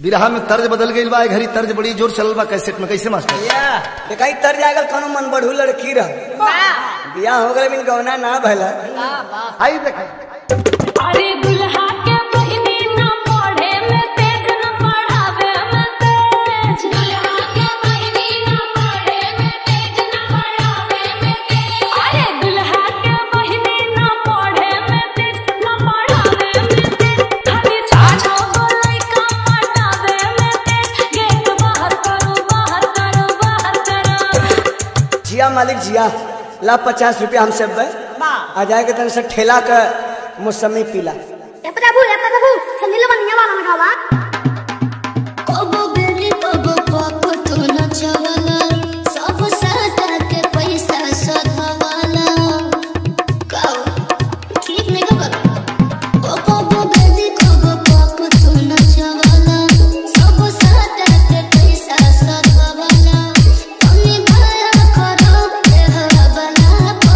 बिरहा में तर्ज बदल गई बा ए घड़ी तर्ज बड़ी जोर चलल बा कैसेट में कैसे मास्टर या कहीं तर जागल कोनो मन बढ़ू लड़की रह बियाह हो गए बिन गौना ना भला आई देखाई अरे दुल्हा के बहिनी ना पढ़े में तेज न पढ़ावे में तेज दुल्हा के बहिनी ना पढ़े में तेज न पढ़ावे में तेज अरे दुल्हा के बहिनी ना पढ़े में तेज न पढ़ावे में तेज खाली छाछो बोलै का पटावे में तेज गेट बाहर करो बाहर करो बाहर करो जिया मालिक जिया ला पचास रुपया हमसे बे आ जाएगा तन से ठेला का मौसमी पीला ए प्रभु ए प्रभु संदिल बनिया वाला लगावा कबो बेरी कबो पापो तो नचवाला सब साटा के पैसा सधवाला काओ ठीक नहीं खबर ओ कबो बेरी कबो पापो तो नचवाला सब साटा के पैसा सधवाला तनी भया करो ए हबला पा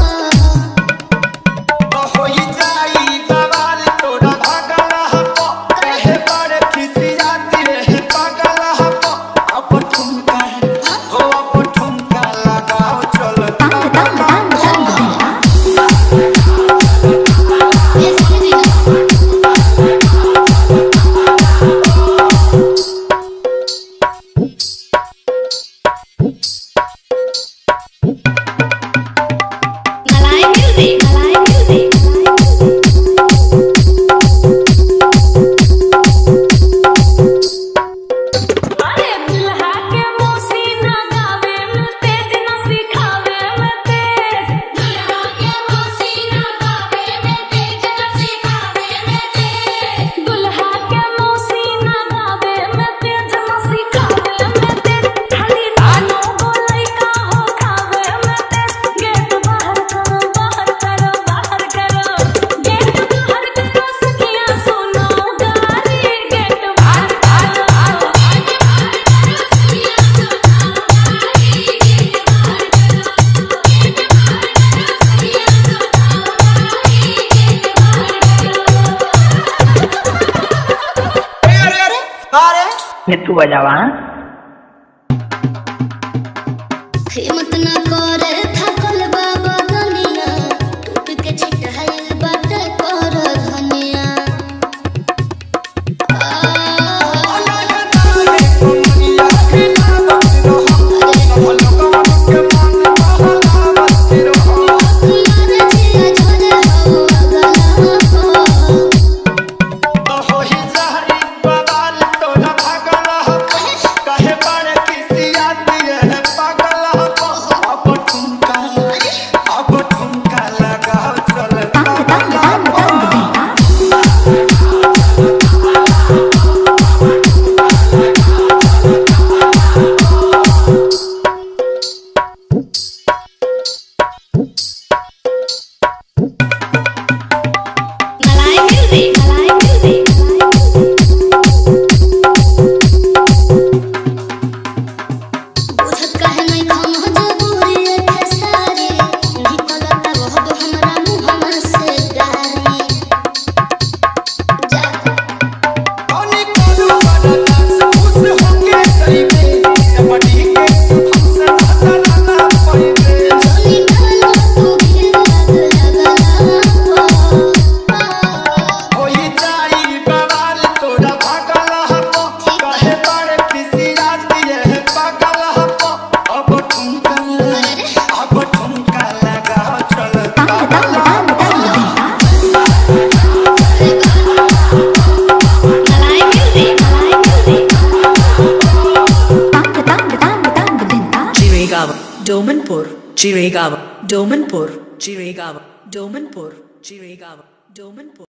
मलाई म्यूजिक मलाई म्यूजिक अरे दुल्हा के मौसी ना गावे में तेज न सिखावे में तेज दुल्हा के मौसी ना गावे में तेज न सिखावे में तेज दुल्हा के मौसी ना गावे में तेज न सिखावे में तेज खाली तानो बोलै का हो खावे में तेज गेट बाहर करो बाहर करो बाहर करो गेट बाहर करो सखिया सुनो गारी गेट बाहर करो Itu bajawa. हिम्मत न करे थकल बाबा दुनिया टूट के छिटहाइल बाटे कर धनिया तुम्हारे जिया झरे हो अगला मलाई म्यूजिक मलाई म्यूजिक बुझत काहे नहीं हम मजबूरी के सारी निकलता रहब हमरा मुहम्मा से गारी जा जोनी डालो तू भी लग लगला मलाई म्यूजिक मलाई music Chirigava, Domanpur, Chirigava, Domanpur, Chirigava, Domanpur, Chirigava, Domanpur.